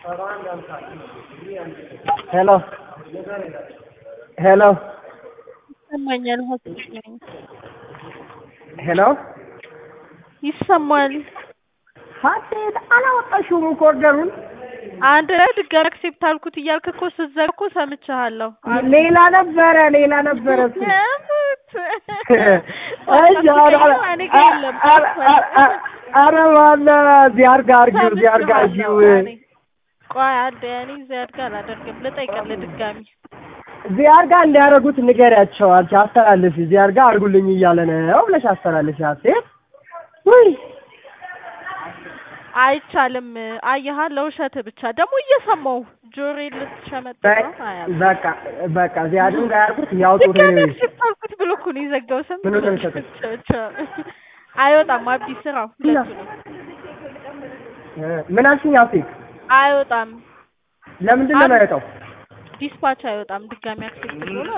ሄሎ ሄሎ ይሰማኛል። ሆስፒታል ነኝ። ሄሎ ይሰማል። ሀሴት አላወጣሽውም እኮ ኦርደሩን። አንድ ላይ ድጋሚ አክሴፕት አልኩት እያልክ እኮ ስትዘጋ እኮ ሰምቻለሁ። ሌላ ነበረ ሌላ ነበረ እሱ። የምት እሺ ኧረ እኔ ጋ የለም። ኧረ ማነው እዚህ አድርጋ አድርጊው እዚህ አድርጋ አድርጊው። ቆይ አንዴ እኔ እዚህ አድርጋ አላደርግም። ልጠይቅልህ ድጋሚ እዚህ አድርጋ እንዲያደርጉት ንገሪያቸው። አንቺ አስተላልፊ፣ እዚህ አድርጋ አድርጉልኝ እያለ ነው ብለሽ አስተላልፊ ሀሴት። ውይ አይቻልም። አየሃ ለውሸት ብቻ ደግሞ እየሰማው ጆሮዬ ልትሸመጥ ነው። አያም በቃ በቃ እዚህ አድርጋ ያድርጉት ያውጡት። ድጋሚ አክሴፕት አልኩት ብሎ እኮ ነው የዘጋው። ስም ምኑን ነው የሚሰጠው? አይወጣም። አቢ ስራው ሁለቱንም ምን አልሽኝ ሀሴት? አይወጣም። ለምንድን ነው የማይወጣው? ዲስፓች አይወጣም። ድጋሚ አክሴፕት ብሎ